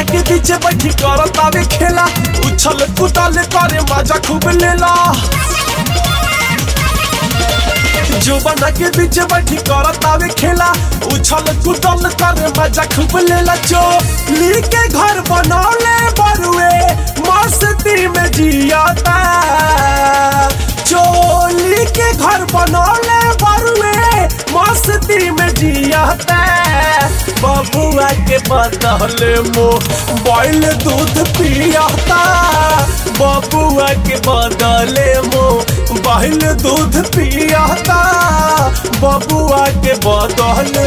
के पीछे बैठी करत आवे खेला उछल कूदल करे मजा खूब लेला जुबाना के बीच बैठी करत आवे खेला उछल कूदल करे मजा खूब लेला जो ली के घर बनौले बरुए मस्ती में जियाता चोली के घर बनौले बरुए मस्ती में जियाता बबुआ के बदले मोबाइल दूध पियाता बबुआ के बदले मोबाइल दूध पियाता बबुआ के बदले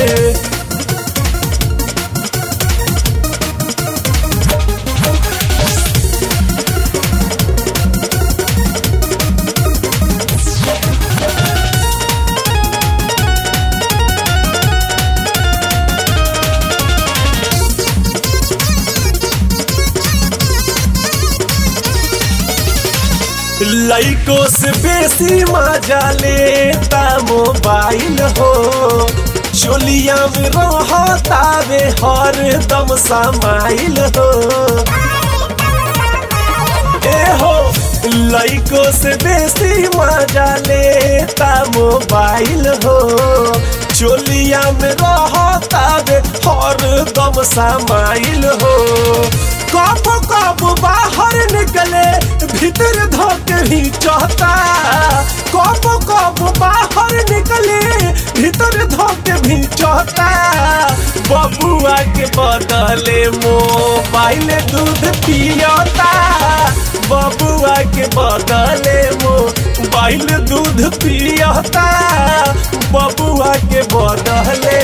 लइको से बेसी मजा लेता मोबाइल हो चोलिया में रहतावे हर दम समाइल हो ए हो लइको से बेसी मजा लेता मोबाइल हो चोलिया में रहतावे हर दम समाइल हो कब कब बाहर निकले भीतर धोके ही चाहता कब कब बाहर निकले भीतर धोके भी चाहता बबुआ के बदले मोबाइल दूध पियाता बबुआ के बदले मोबाइल दूध पियाता बबुआ के बदले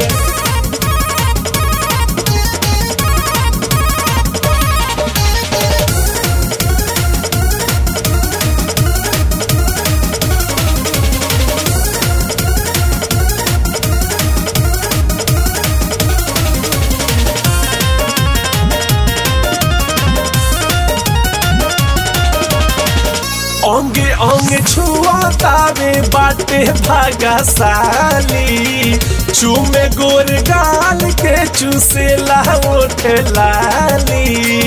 अंगे अंगे छुआतावे बाटे भागा साली चूमे गोर गाल के चूसेला ओठ लाली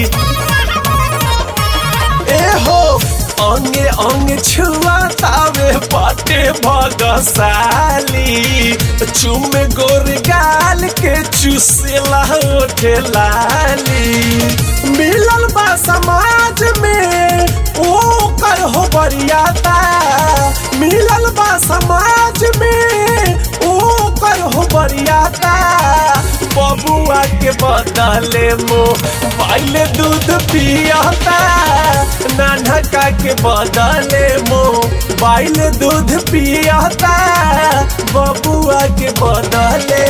ए हो अंगे अंगे छुआतावे बाटे भागा साली चूमे गोर गाल के चूसेला ओठ लाली मिलल बा समाज में ओ कर हो बरियाता मिलल बा समाज में ओ कर हो बरियाता बबुआ के बदले मोबाइल दूध पियाता नानका के बदले मोबाइल दूध पियाता बबुआ के बदले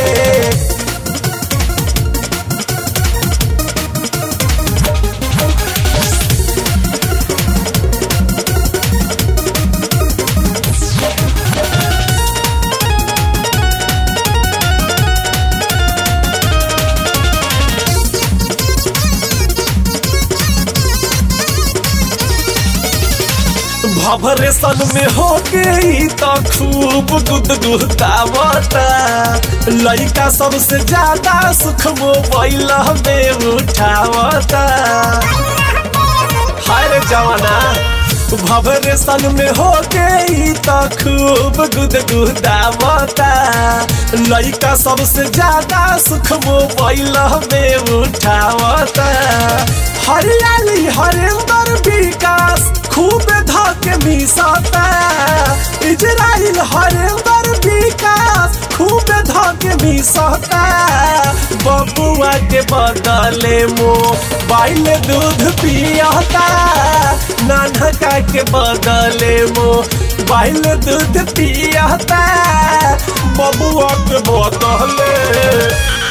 भभरेशन में हो गई तो खूब गुदगुदावता लड़का सबसे ज्यादा सुख मोबाइल में उठावता हाय जवाना भभरेशन में हो गई तो खूब गुदगुदावता लड़का सबसे ज्यादा सुख मोबाइल में उठावता हरियाली हरिंदर विकास खूब धके मिसाता इजराइल हरिंदर विकास खूब धके मिसाता बबुआ के बदले मोबाइल दूध पियाता नानका के बदले मोबाइल दूध पियाता बबुआ के बदले